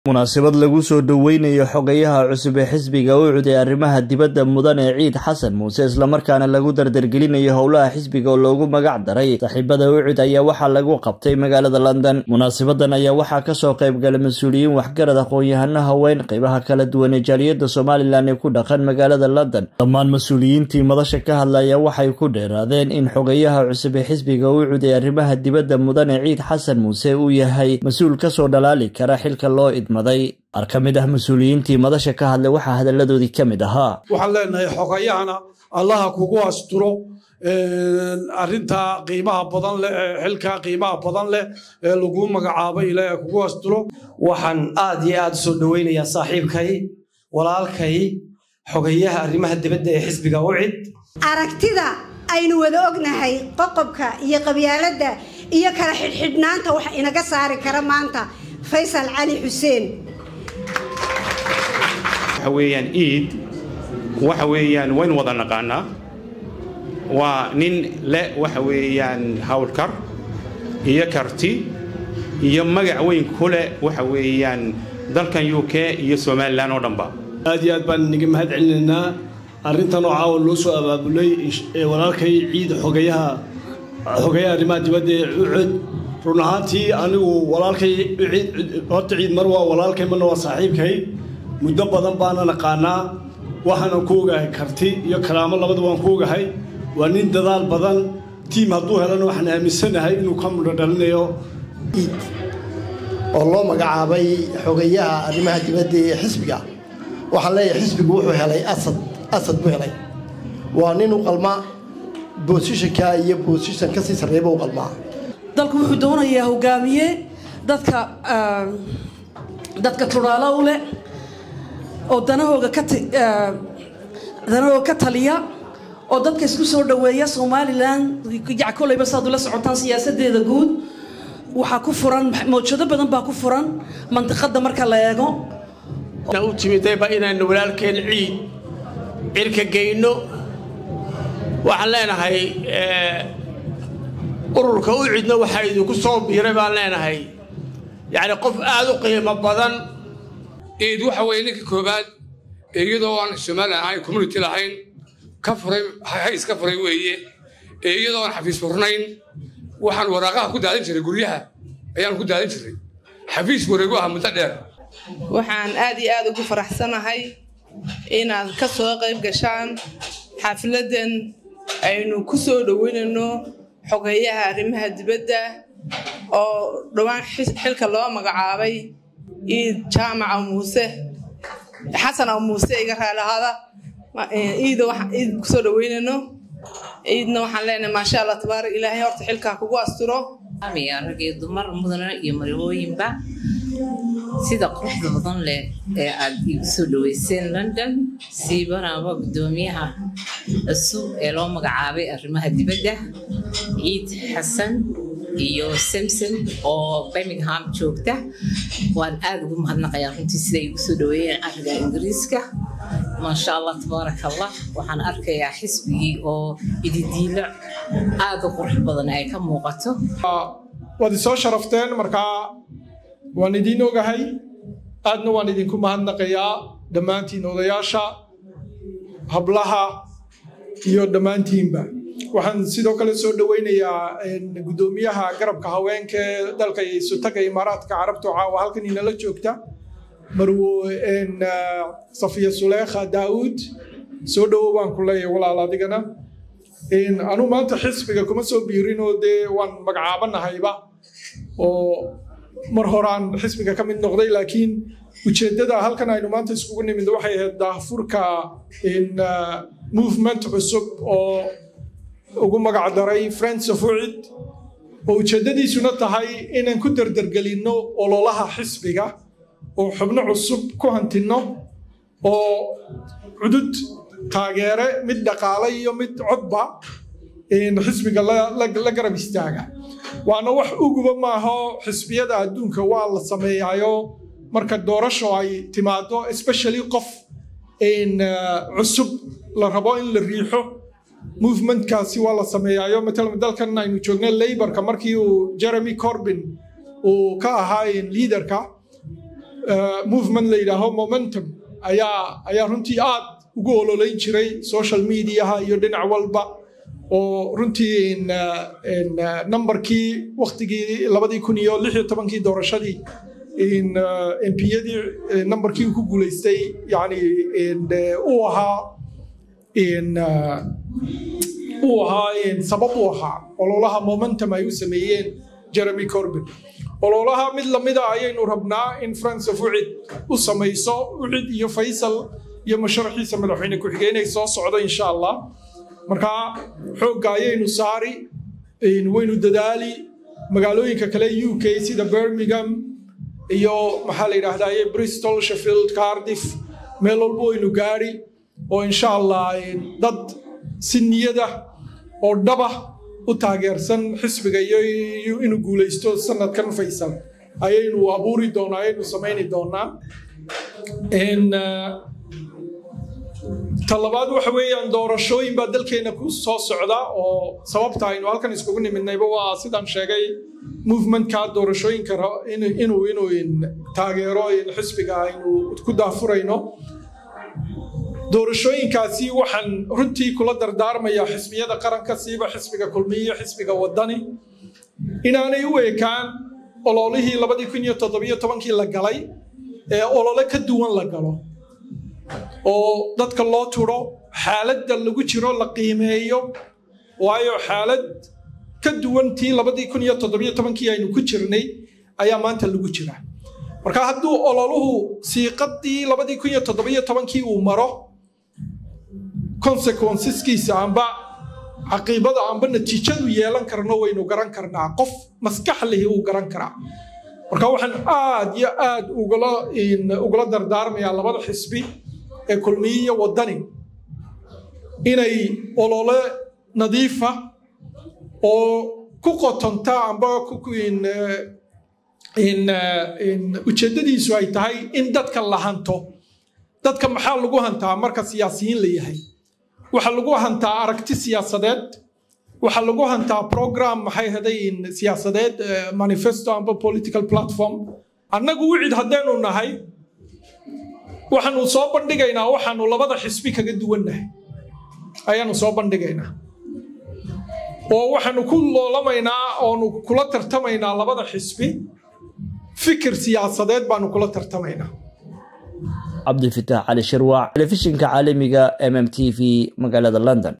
munaasabad lagu soo dhoweynayo xogayaha cusub ee xisbiga ucud ee arrimaha dibadda mudane ciid xasan muuse islamarkaana lagu dardargelinayo howlaha xisbiga oo loogu magac daray saaxiibada ucud ayaa waxaa lagu qabtay magaalada london munaasabadan ayaa waxaa kasoo qaybgalay mas-uuliyiin waxgarad aqoon-yahano haween qeybaha kala duwan ee jaaliyadda somalilan ee ku dhaqan magaalada london dhammaan mas-uuliyiintii madasha ka hadlaya waxay ku dheeraadeen in xogayaha cusub ee xisbiga ucud ee arrimaha dibadda mudane ciid xasan muuse uu yahay mas-uul kasoo dhalaali kara xilka loo qaar ka mid ah mas-uuliyiintii madasha ka hadlay waxaa hadalladoodii ka mid ahaa waxaan leenahay xogayahana allaha kugu asturo arintaa qiimaha badan leh xilkaa qiimaha badan leh ee lagu magacaabay ilaaha kugu asturo waxaan aad iyo aad u soo dhoweynayaa saaxiibkay walaalkay xogayaha arrimaha dibadda ee xisbiga ucid aragtida aynu wada ognahay qoqobka iyo qabyaaladda iyo kala xidhxidhnaanta wax inaga saari kara maanta faysal cali xuseen waxa weeyaan iid waxa weeyaan waynu wada naqaanaa waa nin le waxa weeyaan hawlkar iyo karti iyo magac weyn ku leh waxa weeyaan dalkan u k iyo somalilan oo dhanba aad iyo aad baan inaga mahad celinaynaa arrintan oo caawa loo soo abaabulay walaalkay ciid xogayaha xogayaha arrimaha dibadda ee ucud run ahaantii anigu walaalkay horta ciid mar waa walaalkay marna waa saaxiibkay muddo badan baana naqaanaa waxaanan ku ogahay karti iyo karaamo labada waan ku ogahay waa nin dadaal badan tiim hadduu helana waxaan aaminsanahay inuu ka mudho dhalinayo iid oo loo magacaabay xogayaha arrimaha dibadda ee xisbiga waxaan leeyahay xisbigu wuxuu helay asad asad buu helay waa nin u qalma boosishanka iyo boosishan kasii sarreeyba u qalmaa dalku wuxuu doonayaa hogaamiye dadka dadka turaalo u leh oo danahooga ka danahooga ka taliya oo dadka isku soo dhoweeya somalilan jac kolayba saad ula socotaan siyaasadeeda guud waxaa ku furan mawjado badan baa ku furan mandiqada marka la eego u timidayba inaynu walaalkeen ciid cirka geyno waxaan leenahay ururka u cidna waxaa idinku soo biiray baan leenahay yacni qof aad u qiimo badan iid waxa weeye ninka koowaad ee iyadoo aan somalilan ahayn community lahayn ka furay hays ka furay weeye ee iyadoo aan xafiis furnayn waxaan waraaqaha ku daadin jiray guryaha ayaan ku daadin jiray xafiis wareegu aha muddo dheer waxaan aad iyo aad ugu faraxsanahay inaad ka soo qayb gashaan xafladan aynu ku soo dhoweynayno xogeeyaha arrimaha dibadda oo dhowaan xilka loo magacaabay iid jaamaca muuse xasan aw muuse iga raalahaada iida iid kusoo dhoweynayno iidna waxaan leenahay maasha allah tabaarak ilaahay horta xilkaa kugu asturo rag iyo dumar mudana iyo marwooyinba sida quruxda badan leh ee aad igu soo dhaweyseen london siibanaba guddoomiyaha cusub ee loo magacaabay arrimaha dibadda ciid xasan iyo samson oo birmingham joogta waan aada ugu mahadnaqayaa runtii siday igu soo dhaweeyeen ariga ingiriiska maasha allah tabaaraka allah waxaan arkayaa xisbigii oo ididiilo aada u qurux badan ay ka muuqato waad isoo sharafteen markaa waan idiin ogahay aadna waan idinku mahadnaqayaa dhammaantiin odayaasha hablaha iyo dhammaantiinba waxaan sidoo kale soo dhoweynayaa guddoomiyaha garabka haweenka ee dalka isutaga imaaraadka carabta caawa halkan inala joogta marwo safiya suleekha daa'uud soo dhowo baan ku leeyahay walaal adigana anuu maanta xisbiga kuma soo biirinoo dee waan magacaabanahayba oo mar horaan xisbiga ka mid noqday laakiin ujeeddada halkan aynu maanta iskugu nimid waxay ahayd daahfurka movement cusub oo ugu magac daray friends of ucid oo ujeeddadiisuna tahay inaan ku dardargelinno ololaha xisbiga oo xubno cusub ku hantinno oo cudud taageere mid dhaqaale iyo mid codba xisbiga la garab istaaga waana wax uguba maaho xisbiyada adduunka waa la sameeyaayo marka doorasho ay timaado especially qof cusub la rabo in la riixo movementkaasi waa la sameeyaayo matalan dalkan aynu joogna laborka markii uu jeremy corbin uu ka ahaa liidarka movement la yidhaaho momentum ayaa ayaa runtii aad ugu ololeyn jiray social mediaha iyo dhinac walba oo runtii numberkii waktigii labadii kun iyo lix iyo tobankii doorashadii mpyadii numberkii ku guulaystay yani uu ahaa uu ahaa sabab u ahaa ololaha momentum ay u sameeyeen jeremy corbin ololaha mid lamida ayaynu rabnaa in france of ucid u samayso ucid iyo faysal iyo musharaxiisa madaxweyne ku-xigeenay soo socdo insha allah markaa xoogga ayaynu saari waynu dadaali magaalooyinka kale u k sida birmingham iyo maxaa la yidhaahdaa bristol sheffield cardiff meel walba waynu gaari oo insha allah dad si niyada oo dhaba u taageersan xisbiga iyo inuu guulaysto sanadkan faysal ayaynu abuuri doonaa ayaynu samayni doonaa talabaad waxa weeyaan doorashooyin baa dalkeena ku soo socda oo sababta aynu halkan iskugu nimidnayba waa sidaan sheegay movementka doorashooyinka inuu inuu taageero xisbiga aynu ku daafurayno doorashooyinkaasi waxaan runtii kula dardaarmayaa xisbiyada qaranka siiba xisbiga kulmiye xisbiga wadani inaanay u ekaan ololihii labadii kun iyo toddobiyo tobankii la galay ee olole ka duwan la galo oo dadka loo turo xaaladda lagu jiro la qiimeeyo waayo xaalad ka duwan tii labadii kun iyo toddobiyo tobankii aynu ku jirnay ayaa maanta lagu jira marka hadduu ololuhu siiqadii labadii kun iyo toddobiyo tobankii uu maro consequenceskiisa amba caqiibada amba natiijadu yeelan karno waynu garan karnaa qof maskax lihi uu garan karaa marka waxaan aad iyo aad ugula dardaarmayaa labada xisbi ee kulmiye iyo wadani inay olole nadiifa oo ku qotonta amba ujeeddadiisu ay tahay in dadka la hanto dadka maxaa lagu hantaa marka siyaasiyiin la yahay waxaa lagu hantaa aragti siyaasadeed waxaa lagu hantaa program maxay haday siyaasadeed manifesto amba political platform annagu wicid haddaynu nahay waxaanu soo bandhigaynaa waxaanu labada xisbi kaga duwannahay ayaanu soo bandhigaynaa oo waxaanu ku loolamaynaa oonu kula tartamaynaa labada xisbi fikir siyaasadeed baanu kula tartamaynaa cabdifitaax cali shirwac telefishinka caalamiga mm t v magaalada london